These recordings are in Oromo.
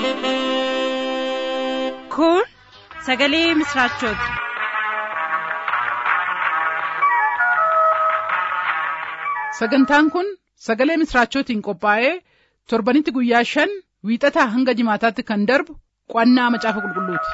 Kun sagalee misraachooti. Sagantaan kun sagalee misraachootiin qophaa'ee torbanitti guyyaa shan wiixataa hanga jimaataatti kan darbu qo'annaa macaafa qulqulluuti.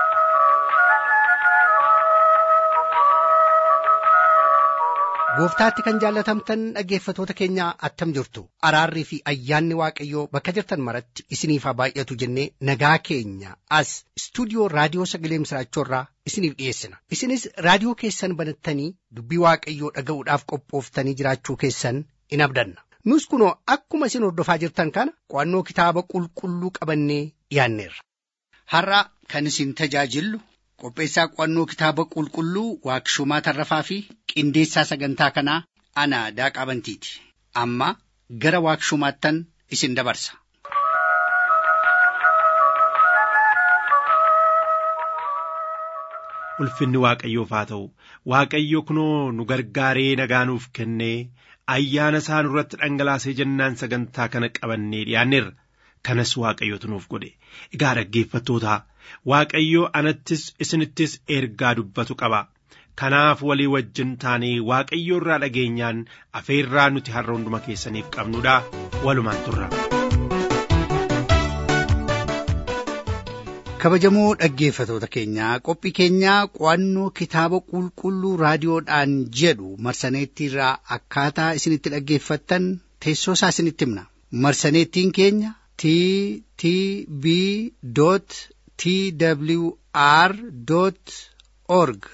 Gooftaatti kan jaallatamtan dhaggeeffatoota keenyaa attam jirtu araarrii fi ayyaanni waaqayyoo bakka jirtan maratti isiniif haa baay'atu jennee nagaa keenya as istuudiyoo raadiyoo sagalee misraachoorraa isiniif dhiyeessina isinis raadiyoo keessan banattanii dubbii waaqayyoo dhaga'uudhaaf qophooftanii jiraachuu keessan in abdanna nus kunoo akkuma isin hordofaa jirtan kana qo'annoo kitaaba qulqulluu qabannee dhiyaanneerra. Har'a kan isin tajaajillu qopheessaa qo'annoo kitaaba qulqulluu waaqshumaa tarrafaa fi qindeessaa sagantaa kanaa ana daaqaa bantiiti amma gara waaqshumaattan isin dabarsa. Ulfinni Waaqayyoof haa ta'u Waaqayyo kunoo nu gargaaree nagaa nuuf kennee ayyaana isaa nurratti dhangalaasee jennaan sagantaa kana qabannee dhiyaanneerra. Kanas Waaqayyotu nuuf godhe. Egaa dhaggeeffattoota Waaqayyo anattis isinittis ergaa dubbatu qaba. Kanaaf walii wajjin taanee Waaqayyo irraa dhageenyaan afeerraa nuti har'a hunduma keessaniif qabnudha. Walumaan turra. Kabajamoo dhaggeeffatoota keenyaa qophii keenyaa qo'annoo kitaaba qulqulluu raadiyoodhaan jedhu marsaneettiirraa akkaataa isinitti dhaggeeffattan teessoo isaa isinitti himna. Marsaneettiin keenya t t b t w r org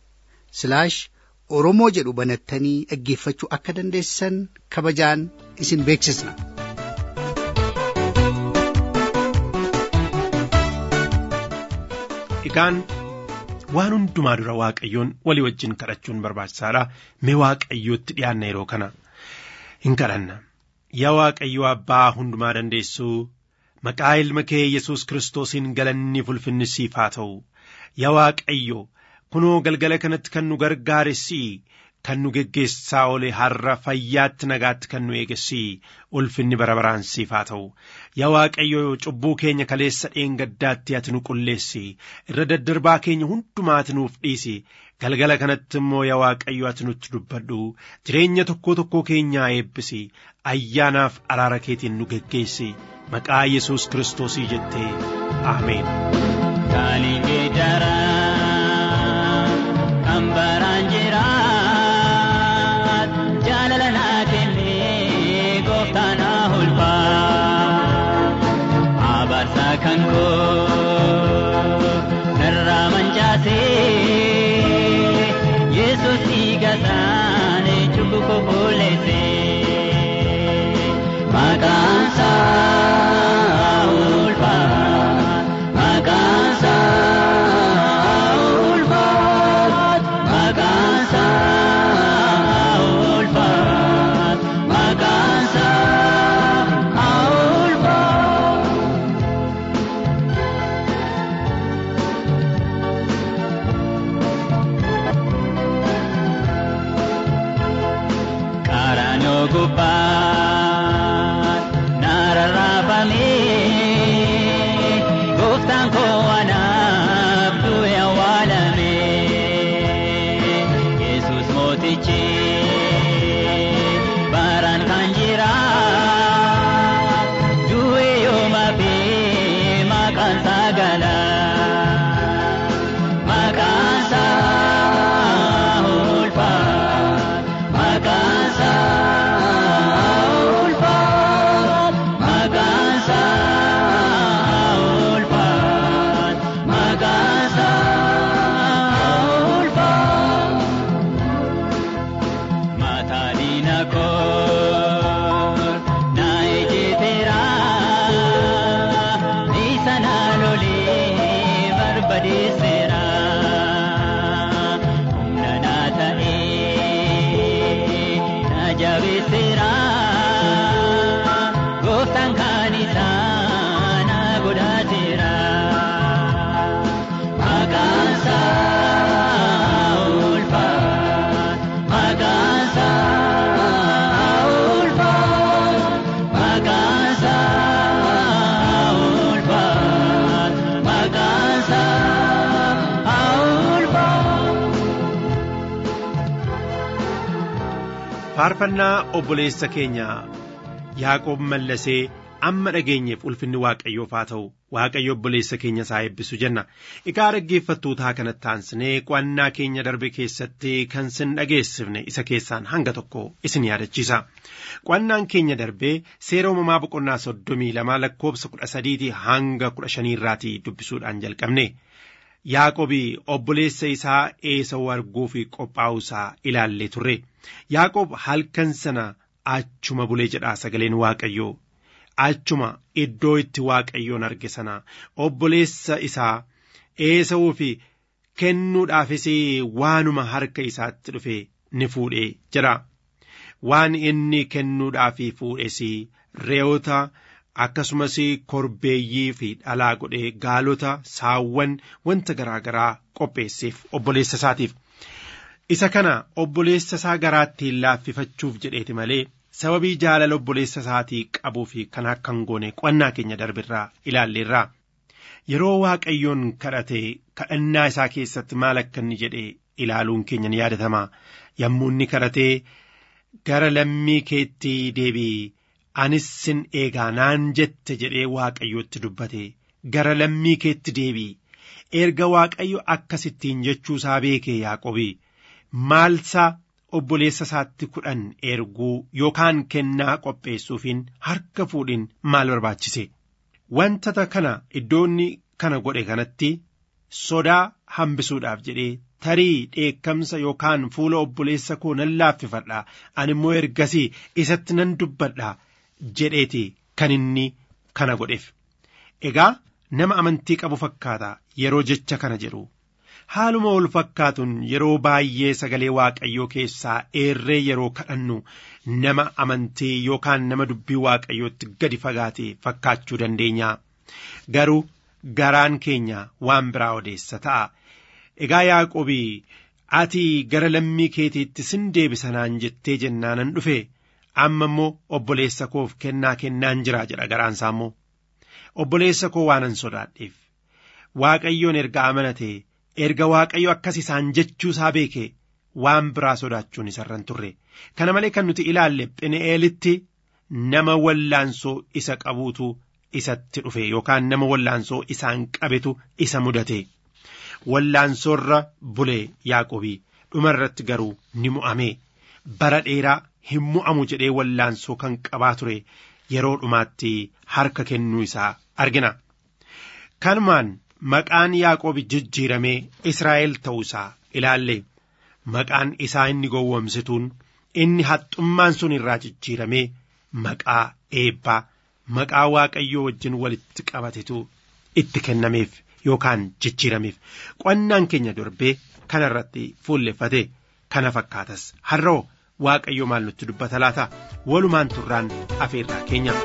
oromoo jedhu banattanii dhaggeeffachuu akka dandeessan kabajaan isin beeksisna. Egaan waan hundumaa dura Waaqayyoon walii wajjin kadhachuun barbaachisaadha. Mee Waaqayyootti dhiyaanna yeroo kana hin kadhanna. Yaa Waaqayyo Abbaa hundumaa dandeessuu maqaa ilma kee Yesuus Kiristoosiin galanni ulfinni siif haa ta'u. Yaa Waaqayyo kunoo galgala kanatti kan nu gargaaressi kan nu geggeessaa oole har'a fayyaatti nagaatti kan nu eegessi ulfinni bara baraan siif haa ta'u. Yaa Waaqayyo cubbuu keenya kaleessa dheengaddaatti ati nu qulleessi irra daddarbaa keenya hundumaati nuuf dhiisi. galgala kanatti immoo yaa Waaqayyo ati nutti dubbadhu jireenya tokkoo tokkoo keenyaa eebbisi ayyaanaaf araara keetiin nu geggeessi maqaa Yesuus Kiristoosii jettee Ameen. Kaanii geeddaraa kan baraan jiraat jaalala naa kennee gooftaan haa ulfaat abaarsaa kan koo narraa mancaasee. Yesus dhiigasaane cubbuu qulqulleesse maqaan isaa ulfaat maqaan isaa ulfaat maqaan isaa faarfannaa obboleessa keenya yaaqoob mallasee amma dhageenyeef ulfinni waaqayyoof haa ta'u waaqayyo obboleessa keenya isaa eebbisu jenna egaa dhaggeeffattootaa kanatti aansinee qo'annaa keenya darbe keessatti kan sin dhageessifne isa keessaan hanga tokko isin yaadachiisa qo'annaan keenya darbee seera uumamaa boqonnaa soddomii lamaa lakkoobsa kudha sadiitii hanga kudha shaniirraatii dubbisuudhaan jalqabne yaaqobii obboleessa isaa eesawuu arguuf qophaa'uu isaa ilaallee turre yaaqoob halkan sana achuma bulee jedhaa sagaleen waaqayyoo achuma iddoo itti waaqayyoon arge sana obboleessa isaa eesawuuf kennuudhaafis waanuma harka isaatti dhufe ni fuudhee jedha waan inni kennuudhaaf fuudhes re'oota akkasumas korbeeyyii fi dhalaa godhee gaalota saawwan wanta garaa garaa qopheesseef obboleessa isaatiif isa kana obboleessa isaa garaatti laaffifachuuf jedheeti malee sababii jaalala obboleessa isaatii qabuu fi kan akka hin goone qo'annaa keenya darbirraa ilaalleerraa yeroo waaqayyoon kadhate kadhannaa isaa keessatti maal akka inni jedhe ilaaluun keenya ni yaadatama yommuu inni kadhatee gara lammii keetti deebi'i anis sin eegaa naan jette jedhee waaqayyootti dubbate gara lammii keetti deebi'i erga waaqayyo akkasittiin jechuusaa beekee yaaqobii maalsaa obboleessa isaatti kudhan erguu yookaan kennaa qopheessuufiin harka fuudhin maal barbaachise wantata kana iddoonni kana godhe kanatti sodaa hambisuudhaaf jedhee tarii dheekkamsa yookaan fuula obboleessa koo nan laaffifadha ani immoo ergasii isatti nan dubbadha jedheeti kan inni kana godheef egaa nama amantii qabu fakkaata yeroo jecha kana jedhu haaluma wal fakkaatuun yeroo baay'ee sagalee waaqayyoo keessaa eerree yeroo kadhannu nama amantii yookaan nama dubbii waaqayyootti gadi fagaate fakkaachuu dandeenya garuu garaan keenya waan biraa odeessa ta'a egaa yaaqobii ati gara lammii keetiitti sin deebisanaan jettee jennaanan dhufe amma immoo obboleessa koof kennaa kennaan jira jedha garaansaa immoo obboleessa koo waanan sodaadheef waaqayyoon erga amanate erga waaqayyo akkas isaan jechuusaa beeke waan biraa sodaachuun isarran turre kana malee kan nuti ilaalle phene'eelitti nama wallaansoo isa qabuutu isatti dhufe yookaan nama wallaansoo isaan qabetu isa mudate wallaansoorra bulee yaaqobii dhumarratti garuu ni mu'ame bara dheeraa hin mu'amu jedhee wallaansoo kan qabaa ture yeroo dhumaatti harka kennuu isaa argina kanumaan maqaan yaaqoobi jijjiiramee israa'el ta'uu isaa ilaalle maqaan isaa inni gowwomsituun inni haxxummaan sun irraa jijjiiramee maqaa eebbaa maqaa waaqayyoo wajjin walitti qabatetu itti kennameef yookaan jijjiirameef qo'annaan keenya darbee kana irratti fuulleffate kana fakkaatas har'oo waaqayyo maal nutti dubbata laata walumaan turraan afeerraa keenya.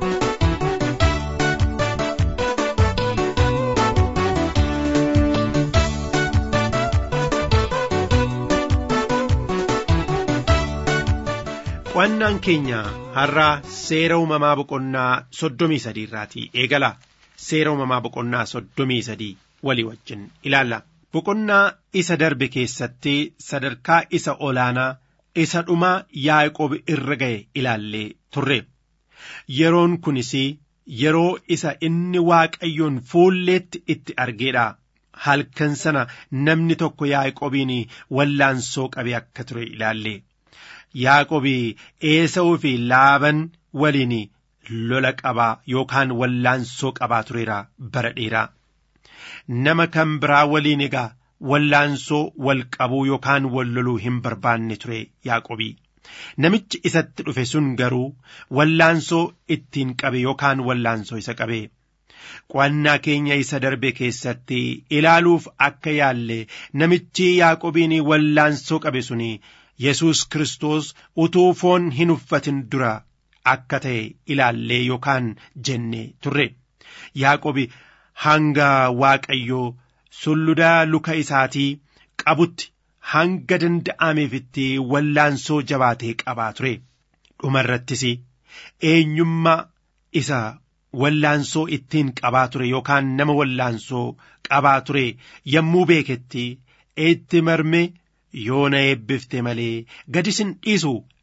qo'annaan keenya har'aa seera uumamaa boqonnaa soddomii sadii irraatii eegala seera uumamaa boqonnaa soddomii sadii walii wajjin ilaalla boqonnaa isa darbe keessatti sadarkaa isa olaanaa isa dhumaa yaaqoob irra ga'e ilaallee turre yeroon kunis yeroo isa inni waaqayyoon fuulleetti itti argeedha halkan sana namni tokko yaaqoobiin wallaansoo qabe akka ture ilaalle yaaqoobii eesawuu fi laaban waliin lola qabaa yookaan wallaansoo qabaa tureera bara dheeraa nama kan biraa waliin egaa wallaansoo wal qabuu yookaan wal loluu hin barbaanne ture yaaqobii namichi isatti dhufe sun garuu wallaansoo ittiin qabe yookaan wallaansoo isa qabe qo'annaa keenya isa darbe keessatti ilaaluuf akka yaalle namichi yaaqobiin wallaansoo qabe suni yesus kristos utuu foon hin uffatin dura akka ta'e ilaallee yookaan jenne turre yaaqobi hanga waaqayyoo sulludaa luka isaatii qabutti hanga danda'ameefitti wallaansoo jabaatee qabaa ture dhumarrattis eenyummaa isa wallaansoo ittiin qabaa ture yookaan nama wallaansoo qabaa ture yommuu beeketti itti marme yoo na eebbifte malee gadi sin dhiisu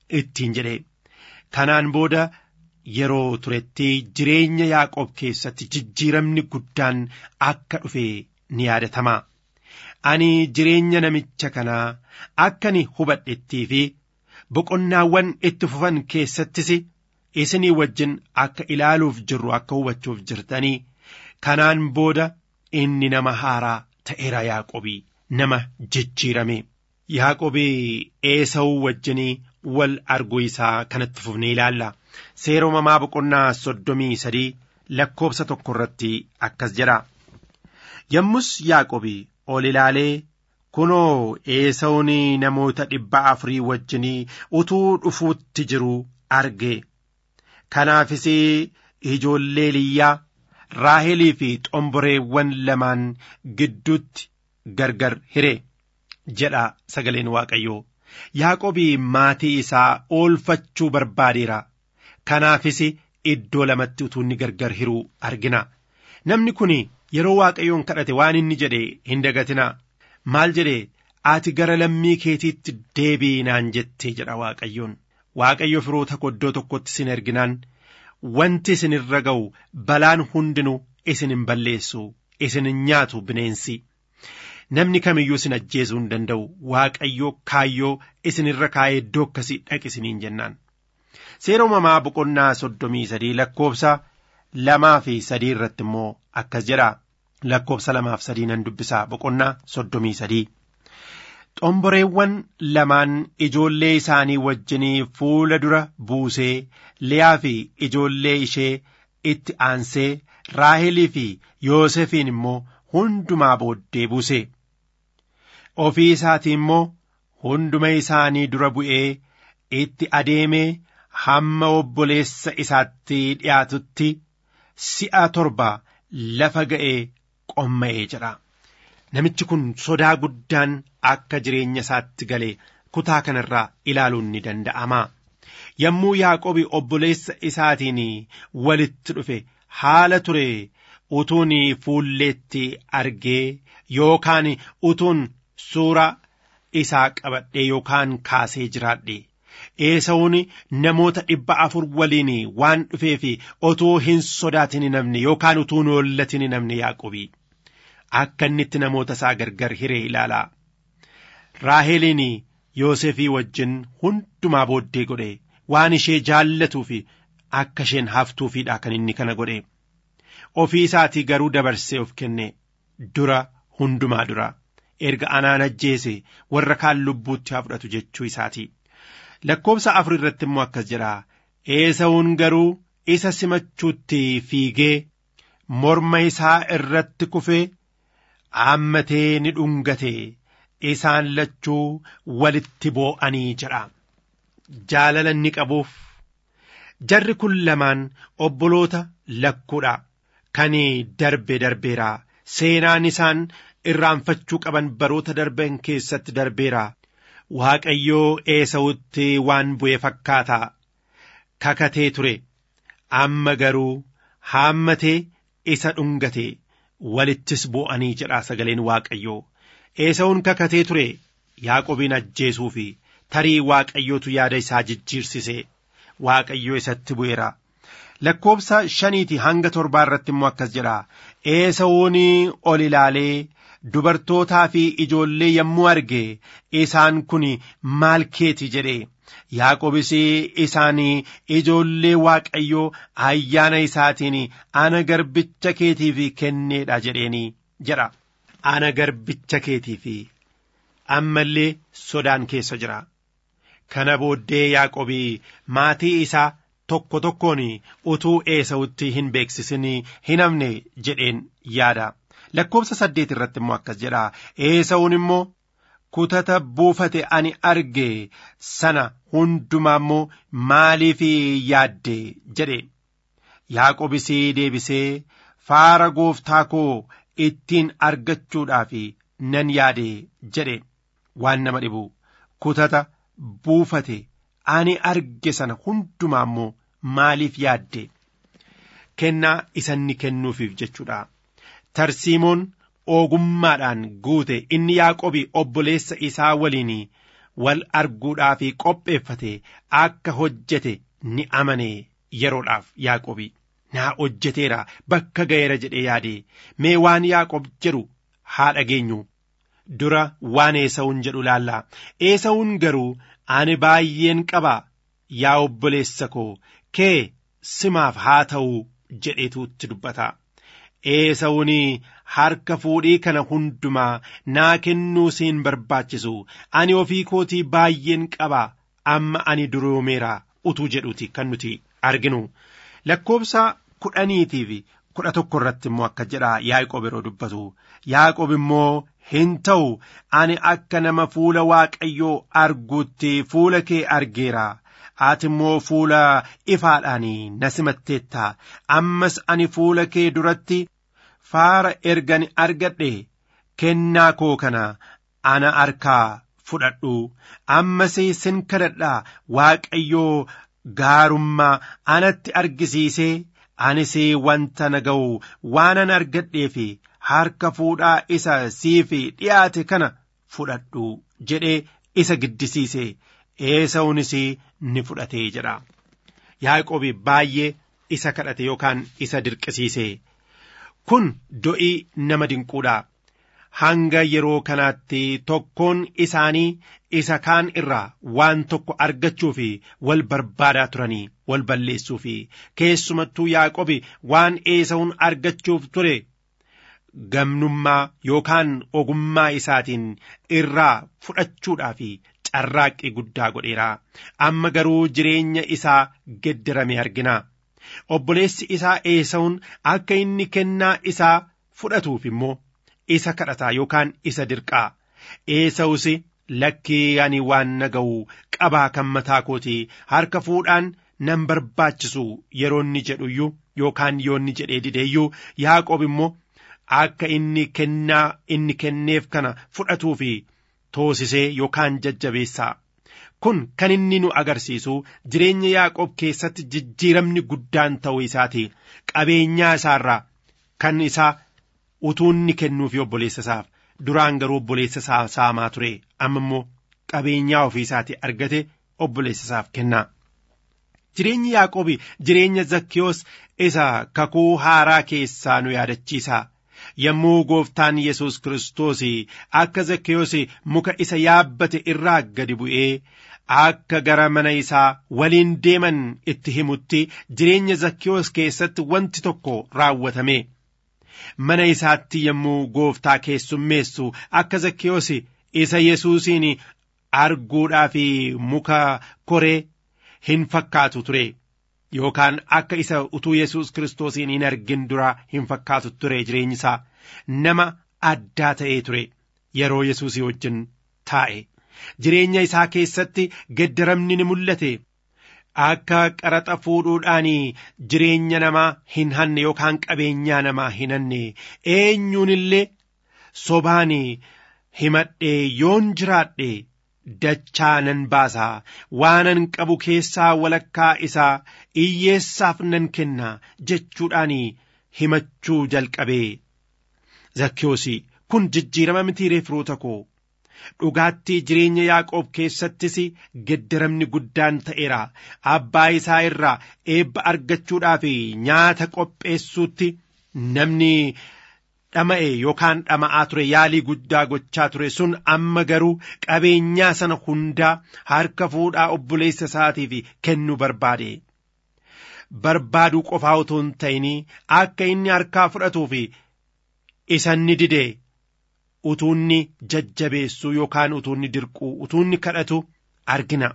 ittiin jedhe kanaan booda yeroo turetti jireenya yaaqoob keessatti jijjiiramni guddaan akka dhufe ni yaadatama ani jireenya namicha kanaa akka ni hubadhettii fi boqonnaawwan itti fufan keessattis isinii wajjin akka ilaaluuf jirru akka hubachuuf jirtanii kanaan booda inni nama haaraa ta'eera yaaqobii nama jijjiirame yaaqobii eesawuu wajjinii wal arguu isaa kanatti fufnee ilaalla seera uumamaa boqonnaa soddomii sadii lakkoobsa tokko irratti akkas jedha yommus yaaqobii ol ilaalee kunoo eesawuun namoota dhibba afurii wajjinii utuu dhufuutti jiru arge kanaafis ijoollee liyyaa raahelii fi xomboreewwan lamaan gidduutti gargar hire jedha sagaleen waaqayyoo yaaqobii maatii isaa oolfachuu barbaadeera kanaafis iddoo lamatti utuu inni gargar hiruu argina namni kun yeroo waaqayyoon kadhate waan inni jedhe hin dagatina maal jedhe ati gara lammii keetiitti deebi'i naan jettee jedha waaqayyoon waaqayyo firoota iddoo tokkotti isin erginaan wanti isin irra ga'u balaan hundinuu isin hin balleessu isin hin nyaatu bineensi namni kamiyyuu isin ajjeesuu hin danda'u waaqayyoo kaayyoo isin irra kaa'ee iddoo akkasii dhaqisiniin jennaan seera uumamaa boqonnaa soddomii sadii lakkoobsa lamaa fi sadii irratti immoo akkas jedha lakkoobsa lamaaf sadii nan dubbisaa boqonnaa soddomii sadii xomboreewwan lamaan ijoollee isaanii wajjinii fuula dura buusee liyaa fi ijoollee ishee itti aansee raahelii fi yoosefiin immoo hundumaa booddee buuse ofii isaatii immoo hunduma isaanii dura bu'ee itti adeemee hamma obboleessa isaatti dhiyaatutti si'a torba lafa ga'ee qomma'ee jedha. Namichi kun sodaa guddaan akka jireenya isaatti galee kutaa kanarraa ilaaluun ni danda'ama. Yommuu Yaaqobi obboleessa isaatiin walitti dhufe haala ture utuun fuulleetti argee yookaan utuun suura isaa qabadhee yookaan kaasee jiraadhe. Eesawuun namoota dhibba afur waliin waan dhufeef otoo hin sodaatin namni yookaan utuu hin hollatin namni Yaaqobii. akka inni itti namoota isaa gargar hiree ilaalaa. Raaheliin Yoosefii wajjin hundumaa booddee godhe waan ishee jaallatuu fi akka isheen haftuufiidha kan inni kana godhe. Ofii isaatii garuu dabarsee of kenne dura hundumaa dura erga anaan ajjeese warra kaan lubbuutti haa fudhatu jechuu isaati. Lakkoobsa afur irratti immoo akkas jedha. Eesawuun garuu isa simachuutti fiigee morma isaa irratti kufee hammatee ni dhungate isaan lachuu walitti boo'anii jedha jaalala inni qabuuf jarri kun lamaan obboloota lakkuudha kan darbe darbeera seenaan isaan irraanfachuu qaban baroota darban keessatti darbeera waaqayyoo eesawutti waan bu'e fakkaata kakatee ture amma garuu haammatee isa dhungate walittis boo'anii jedha sagaleen waaqayyoo eesawuun kakatee ture yaaqobiin ajjeesuu fi tarii waaqayyootu yaada isaa jijjiirsise waaqayyoo isatti bu'eera lakkoobsa shaniiti hanga torbaa irratti immoo akkas jedha eesawuun ol ilaalee dubartootaa fi ijoollee yommuu arge isaan kun maal keeti jedhe Yaaqobis isaanii ijoollee waaqayyoo ayyaana isaatiin ana garbicha keetiif kenneedha jedheeni jedha. Ana garbicha keetiif ammallee sodaan keessa jira. Kana booddee Yaaqobii maatii isaa tokko tokkoon utuu eesawutti hin beeksisin hin hafne jedheen yaada. Lakkoobsa saddeet irratti immoo akkas jedha. Eesawuun immoo kutata buufate ani arge sana hundumaa immoo maaliif yaadde jedhe yaaqobis deebisee faara gooftaa koo ittiin argachuudhaaf nan yaade jedhe waan nama dhibu kutata buufate ani arge sana hundumaa immoo maaliif yaadde kennaa isanni kennuufiif jechuudha tarsiimoon ogummaadhaan guute inni yaaqobi obboleessa isaa waliin wal arguudhaaf qopheeffate akka hojjete ni amane yeroodhaaf yaaqobi naa hojjeteera bakka ga'eera jedhee yaade mee waan yaaqob jedhu haa dhageenyu dura waan eesawun jedhu laallaa eesawun garuu ani baay'een qaba yaa obboleessa koo kee simaaf haa ta'u jedheetuutti dubbata eesawun harka fuudhii kana hundumaa naa kennuu siin barbaachisu ani ofii kootii baay'een qaba amma ani duroomeera utuu jedhuti kan nuti arginu lakkoobsa kudhaniitiif kudha tokko irratti immoo akka jedha yaaqob yeroo dubbatu yaaqob immoo hin ta'u ani akka nama fuula waaqayyoo arguutti fuula kee argeera ati immoo fuula ifaadhaan na simatteetta ammas ani fuula kee duratti faara ergan argadhe kennaa koo kana ana harkaa fudhadhu ammas sin kadhadha waaqayyoo gaarummaa anatti argisiisee anis wanta na ga'u waanan argadheef harka fuudhaa isa siif dhiyaate kana fudhadhu jedhee isa giddisiise eesawunis ni fudhatee jedha yaaqobi baay'ee isa kadhate yookaan isa dirqisiise kun do'ii nama dinquudha hanga yeroo kanaatti tokkoon isaanii isa kaan irraa waan tokko argachuuf wal barbaadaa turanii wal balleessuuf keessumattuu yaaqobi waan eesawun argachuuf ture gamnummaa yookaan ogummaa isaatiin irraa fudhachuudhaaf carraaqqii guddaa godheera amma garuu jireenya isaa geddarame argina obboleessi isaa eesawun akka inni kennaa isaa fudhatuuf immoo isa kadhataa yookaan isa dirqaa eesawus lakkii ani waan na ga'u qabaa kan mataa kootii harka fuudhaan nan barbaachisu yeroo inni jedhuyyuu yookaan yoo inni jedhee dideeyyuu yaaqoob immoo akka inni kennaa inni kenneef kana fudhatuu fi toosisee yookaan jajjabeessaa kun kan inni nu agarsiisu jireenya yaaqoob keessatti jijjiiramni guddaan ta'uu isaati qabeenyaa isaarraa kan isaa utuu inni kennuufi obboleessa isaaf duraan garuu obboleessa isaa saamaa ture amma immoo qabeenyaa ofii isaati argate obboleessa isaaf kennaa. Jireenyi Yaaqoobi jireenya Zakkiyoos isa kakuu haaraa keessaa nu yaadachiisa. Yommuu gooftaan Yesuus Kiristoos akka Zakkiyoos muka isa yaabbate irraa gadi bu'ee akka gara mana isaa waliin deeman itti himutti jireenya Zakkiyoos keessatti wanti tokko raawwatame. Mana isaatti yommuu gooftaa keessummeessu akka Zakkiyoos isa Yesuusiin arguudhaaf muka koree hin fakkaatu ture yookaan akka isa utuu Yesuus Kiristoosiin hin argin dura hin fakkaatu ture jireenyi isaa nama addaa ta'ee ture yeroo Yesuusii wajjin taa'e jireenya isaa keessatti geddaramni ni mul'ate akka qaraxa fuudhuudhaan jireenya namaa hin hanne yookaan qabeenyaa namaa hin hanne eenyuun illee sobaan himadhee yoon jiraadhe dachaa nan baasaa waanan qabu keessaa walakkaa isaa iyyeessaaf nan kenna jechuudhaan himachuu jalqabee zakkiyoos kun jijjiirama mitiiree firoota koo dhugaattii jireenya yaaqoob keessattis geddaramni guddaan ta'eera abbaa isaa irraa eebba argachuudhaaf nyaata qopheessuutti namni dhama'e yookaan dhama'aa ture yaalii guddaa gochaa ture sun amma garuu qabeenyaa sana hundaa harka fuudhaa obboleessa isaatiif kennuu barbaade. Barbaaduu qofaa otoo hin ta'in akka inni harkaa fudhatuuf isanni dide utuunni jajjabeessuu yookaan utuunni dirquu utuunni kadhatu argina.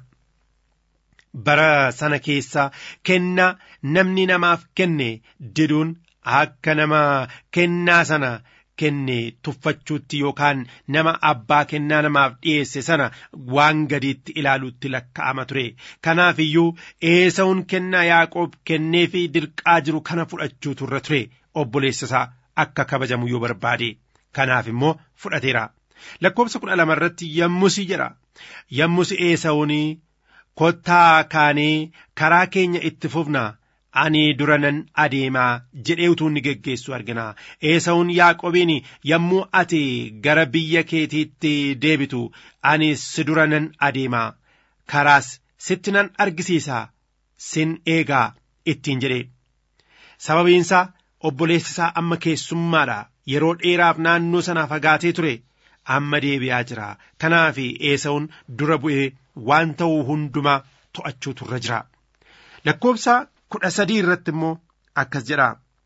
Bara sana keessa kennaa namni namaaf kenne diduun akka nama kennaa sana kenne tuffachuutti yookaan nama abbaa kennaa namaaf dhiyeesse sana waan gadiitti ilaaluutti lakka'ama ture kanaaf iyyuu eesawun kennaa yaaqoob kennee fi dirqaa jiru kana fudhachuutu irra ture obboleessa isaa akka kabajamu yoo barbaade kanaaf immoo fudhateera lakkoobsa kudha lama irratti yommusi jedha yommusi eesawun kottaa kaanee karaa keenya itti fufna ani dura nan adeemaa jedhee utuu inni geggeessu argina eesawun yaaqobiin yommuu ati gara biyya keetiitti deebitu ani si dura nan adeemaa karaas sitti nan argisiisa sin eegaa ittiin jedhe sababiinsaa obboleessi isaa amma keessummaadha yeroo dheeraaf naannoo sanaa fagaatee ture amma deebi'aa jira kanaaf eesawun dura bu'ee waan ta'uu hundumaa to'achuutu irra jira lakkoobsa kudha sadii irratti immoo akkas jedha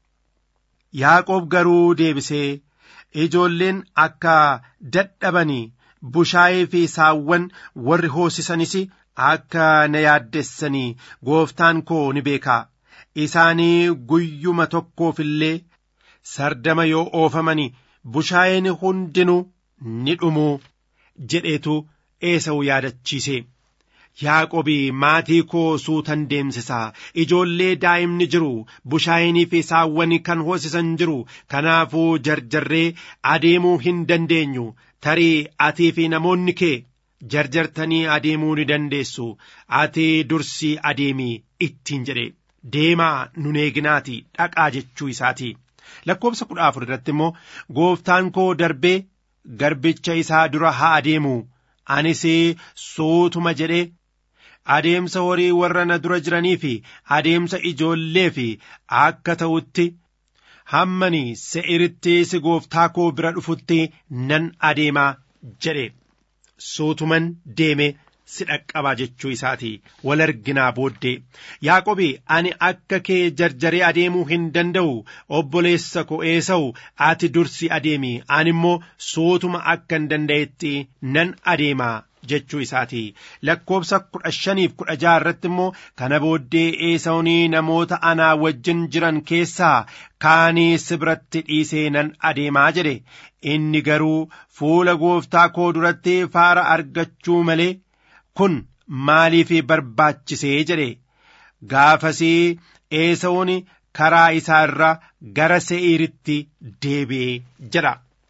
yaaqoob garuu deebisee ijoolleen akka dadhabanii bushaayee fi saawwan warri hoosisanis akka na yaaddessanii gooftaan koo ni beekaa isaanii guyyuma tokkoof illee sardama yoo oofamani bushaayeen hundinuu ni dhumuu jedheetu eesawu yaadachiise yaaqobi maatii koo suutan deemsisaa ijoollee daa'imni jiru bushaayeenii fi saawwan kan hoosisan jiru kanaafuu jarjarree adeemuu hin dandeenyu tarii atii fi namoonni kee jarjartanii adeemuu ni dandeessu ati dursii adeemii ittiin jedhe deemaa nun eeginaati dhaqaa jechuu isaati lakkoobsa kudha afur irratti immoo gooftaan koo darbee garbicha isaa dura haa adeemu anis suutuma jedhe adeemsa horii warra na dura jiranii fi adeemsa ijoollee fi akka ta'utti hammani se'iritti si gooftaa koo bira dhufutti nan adeemaa jedhe suutuman deeme si dhaqqabaa jechuu isaati wal arginaa booddee yaaqobi ani akka kee jarjaree adeemuu hin danda'u obboleessa koo eesa'u ati dursi adeemi ani immoo suutuma akka hin danda'etti nan adeemaa jechuu isaati lakkoobsa kudha shaniif kudha jaha irratti immoo kana booddee eesa'unii namoota anaa wajjin jiran keessaa kaanii si biratti dhiisee nan adeemaa jedhe inni garuu fuula gooftaa koo duratti faara argachuu malee kun maaliif barbaachisee jedhe gaafasii eesa'uun karaa isaa irra gara se'iiritti deebi'ee jedha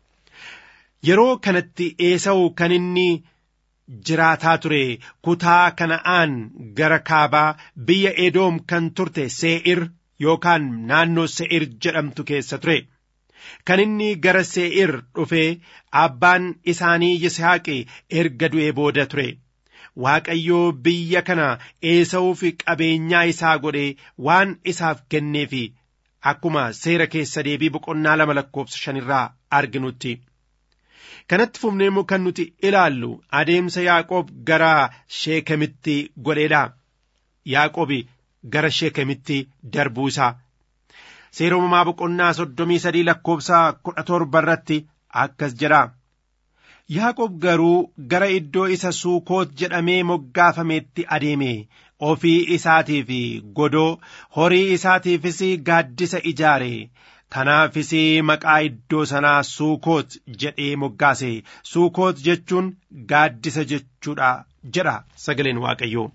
yeroo kanatti eesa'u kan inni jiraataa ture kutaa kana'aan gara kaabaa biyya edoom kan turte see'ir yookaan naannoo see'ir jedhamtu keessa ture kan inni gara see'ir dhufee abbaan isaanii yisaaqi erga du'ee booda ture waaqayyoo biyya kana eesa'uuf qabeenyaa isaa godhee waan isaaf kenneef akkuma seera keessa deebii boqonnaa lama lakkoobsa shanirraa arginutti. kanatti fufnee immoo kan nuti ilaallu adeemsa yaaqoob gara sheekamitti godheedha yaaqoobi gara sheekamitti darbuu isaa seera uumamaa boqonnaa soddomii sadii lakkoobsa kudha torba irratti akkas jedha yaaqoob garuu gara iddoo isa suukoot jedhamee moggaafameetti adeeme ofii isaatiif godoo horii isaatiifis gaaddisa ijaare kanaafis maqaa iddoo sanaa suukoot jedhee moggaase suukoot jechuun gaaddisa jechuudha jedha sagaleen waaqayyoo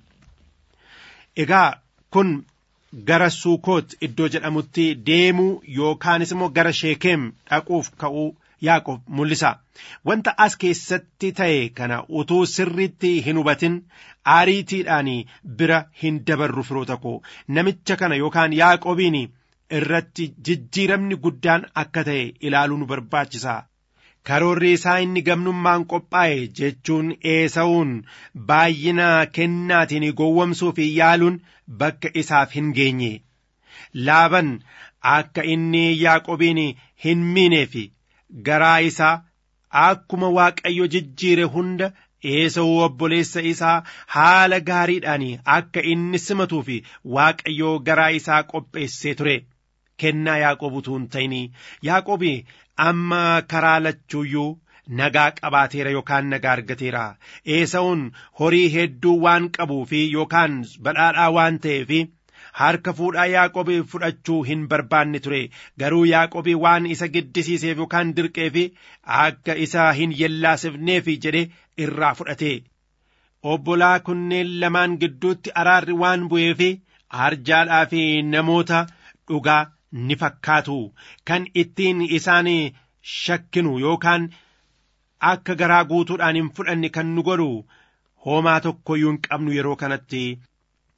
egaa kun gara suukoot iddoo jedhamutti deemuu yookaanis immoo gara sheekeem dhaquuf ka'uu yaaqoob mul'isa wanta as keessatti ta'e kana utuu sirriitti hin hubatin aariitiidhaan bira hin dabarru firoota koo namicha kana yookaan yaaqoobiin irratti jijjiiramni guddaan akka ta'e ilaaluu nu barbaachisa. Karoorri isaa inni gamnummaan qophaa'e jechuun eesa'uun baay'ina kennaatiin gowwomsuu fi yaaluun bakka isaaf hin geenye. Laaban akka inni yaaqobiin hin miineef garaa isaa akkuma waaqayyo jijjiire hunda eesa'uu obboleessa isaa haala gaariidhaan akka inni simatuu fi waaqayyoo garaa isaa qopheessee ture. kennaa yaaqoob utuu hin ta'in yaaqoobi amma karaa lachuuyyuu nagaa qabaateera yookaan nagaa argateera eesa'uun horii hedduu waan qabuu fi yookaan badhaadhaa waan ta'eef harka fuudhaa yaaqoobi fudhachuu hin barbaanne ture garuu yaaqoobi waan isa giddisiiseef yookaan dirqeef akka isa hin yellaasifneef jedhe irraa fudhate obbolaa kunneen lamaan gidduutti araarri waan bu'eef arjaadhaa fi namoota dhugaa ni fakkaatu kan ittiin isaan shakkinu yookaan akka garaa guutuudhaan hin fudhanne kan nu godhu homaa tokkoyyuu hin qabnu yeroo kanatti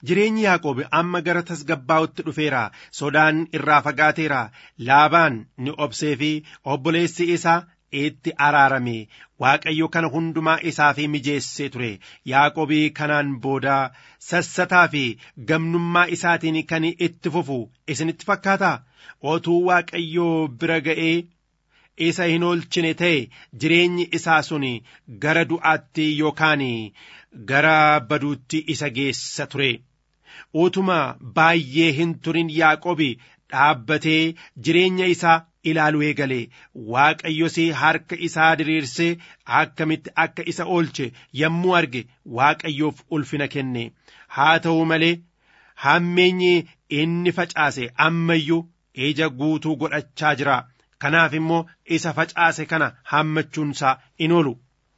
jireenyi yaaqoob amma gara tasgabbaa'utti dhufeera sodaan irraa fagaateera laabaan ni obsee fi obboleessi isaa itti araarame waaqayyo kana hundumaa isaa fi mijeessee ture yaaqoobii kanaan booda sassataa fi gamnummaa isaatiin kan itti fufu isinitti fakkaata otuu waaqayyoo bira ga'ee isa hin oolchine ta'e jireenyi isaa sun gara du'aatti yookaan gara baduutti isa geessa ture utuma baay'ee hin turin yaaqobi dhaabbatee jireenya isaa ilaaluu eegale waaqayyos harka isaa diriirsee akkamitti akka isa oolche yommuu arge waaqayyoof ulfina kenne haa ta'u malee hammeenyi inni facaase ammayyuu ija guutuu godhachaa jira kanaaf immoo isa facaase kana hammachuunsaa in oolu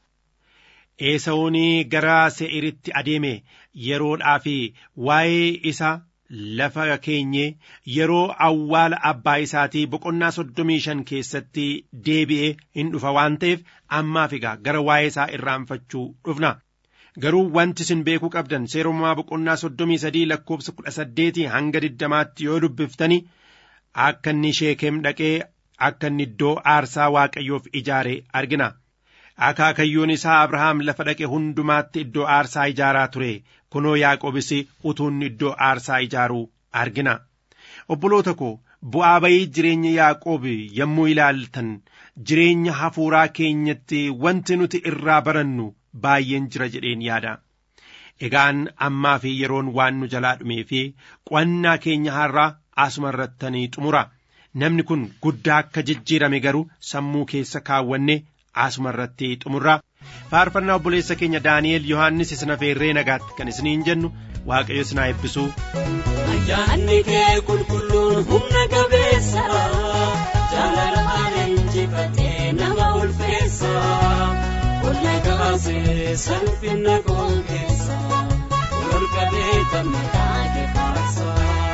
eesa'uun gara se'iritti adeeme yeroodhaa fi waa'ee isa lafa keenyee yeroo awwaala abbaa isaatii boqonnaa soddomii shan keessatti deebi'ee hin dhufa waan ta'eef ammaaf egaa gara waa'ee isaa irraanfachuu dhufna garuu wanti isin beekuu qabdan seeromaa boqonnaa soddomii sadii lakkoofsa kudha saddeetii hanga diddamaatti yoo dubbiftani akka inni sheekem dhaqee akka inni iddoo aarsaa waaqayyoof ijaare argina akaakayyoon isaa abrahaam lafa dhaqe hundumaatti iddoo aarsaa ijaaraa ture kunoo yaaqobis utuun iddoo aarsaa ijaaruu argina obboloota koo bu'aa bayii jireenya yaaqoob yommuu ilaaltan jireenya hafuuraa keenyatti wanti nuti irraa barannu baay'een jira jedheen yaada egaan ammaa fi yeroon waan nu jalaa dhumee fi qo'annaa keenya har'aa asuma irrattanii xumura namni kun guddaa akka jijjiirame garuu sammuu keessa kaawwanne asuma irratti xumurra faarfannaa obboleessa keenya daani'el yohaannis isin afeerree nagaatti kan isiniin jennu waaqayyo isin haa eebbisu. Ayyaanni kee qulqulluun humna qabeessa jaalalaan injifatee nama ulfeessa qonna kaasee salphina qolkeessa ol qabee gammadaa kefaasa.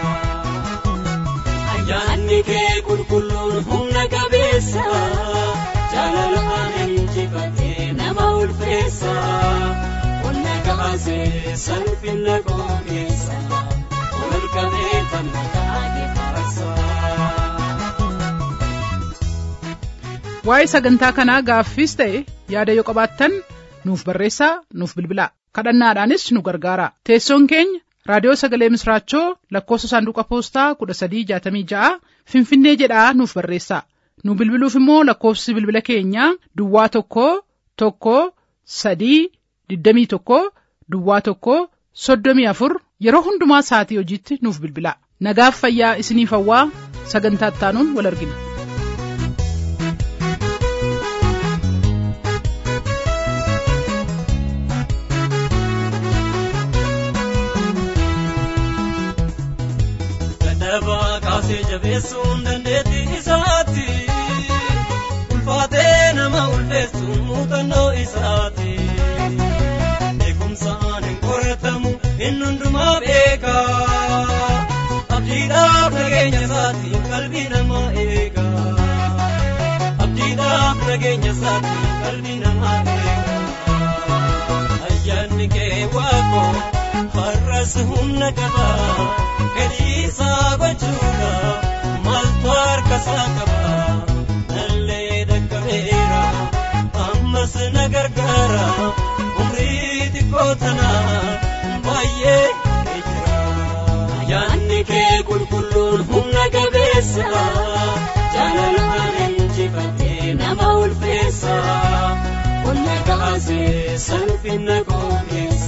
Ayyaanni kee qulqulluun humna qabeessa jaalalaan injifatee nama ulfeessa qonna kaasee salphina qolkeessa. waa'ee sagantaa kanaa gaaffiis ta'e yaada yoo qabaattan nuuf barreessaa nuuf bilbilaa kadhannaadhaanis nu gargaara teessoon keenya raadiyoo sagalee misraachoo lakkoofsa saanduqa poostaa kudha sadii jaatamii ja'a finfinnee jedhaa nuuf barreessaa nu bilbiluuf immoo lakkoofsi bilbila keenyaa duwwaa tokko tokko sadii digdamii tokko duwwaa tokko soddomii afur yeroo hundumaa sa'atii hojiitti nuuf bilbilaa nagaaf fayyaa isiniif hawwaa sagantaa ittaanuun wal argina. Dadhabaa kaasee jabeessuun dandeettii isaati ulfaatee nama ulfeessuun muuxannoo isaati. Beekumsaan hin qoratamu inni hundumaa beeka. Abdiidhaaf nageenya isaatiin qalbii namaa eega. Abdiidhaaf nageenya isaatiin qalbii namaa eega. Ayyaanni kee waaqoo har'as humna qaba. Fedhii isaa gochuudha maaltu harka isaa qaba. Nallee dhaqqabeera ammas na gargaara. umrii xiqqoo tana baay'ee jira. Ayyaanni kee qulqulluun humna qabeessa jaalalaan injifatee nama ulfeessa. Qonna kaasee salphina qookeessa.